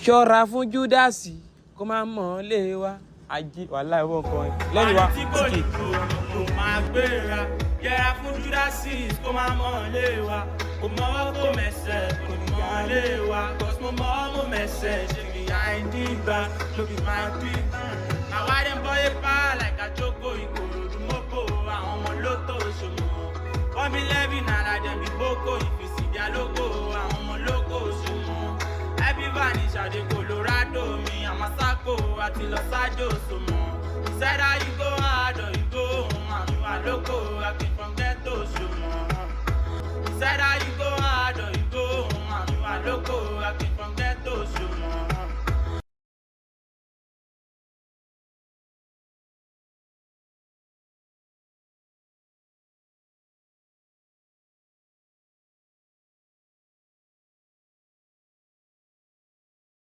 ṣọ́ra fún júdásì kó má mọ̀ ọ́n lé wa ajé wàhálà ìwọ nǹkan lẹ́yìn wa tí kò ní títì kú kò máa gbéra yẹra fún júdásì kó máa mọ̀ ọ́n lé wa kò mọ́wọ́ kó mẹsẹ̀ kò ní mọ̀ ọ́n lé wa cos mo mọ̀ ọ́ mo mẹsẹ̀ ṣe mi àìní ìgbà ló fi máa bí. àwa dem bọ́yé pa like àjọkò ìkòròdú mọ́kò àwọn ọmọ lótò ṣòmọ̀ wọ́n mi lẹ́bí nàrà dem bí boko ìfìsìdíà lóko àwọn ọmọ lóko ṣòmọ̀ ẹbí vanish àdé colorado mi àmàsákò àti lọ́sájò ṣòmọ̀ ìṣẹ́dá yìí go hard or you go home àmì wà lóko akin from ghetto ṣòmọ̀ ìṣẹ́dá yìí go hard or you go home àmì wà lóko akin from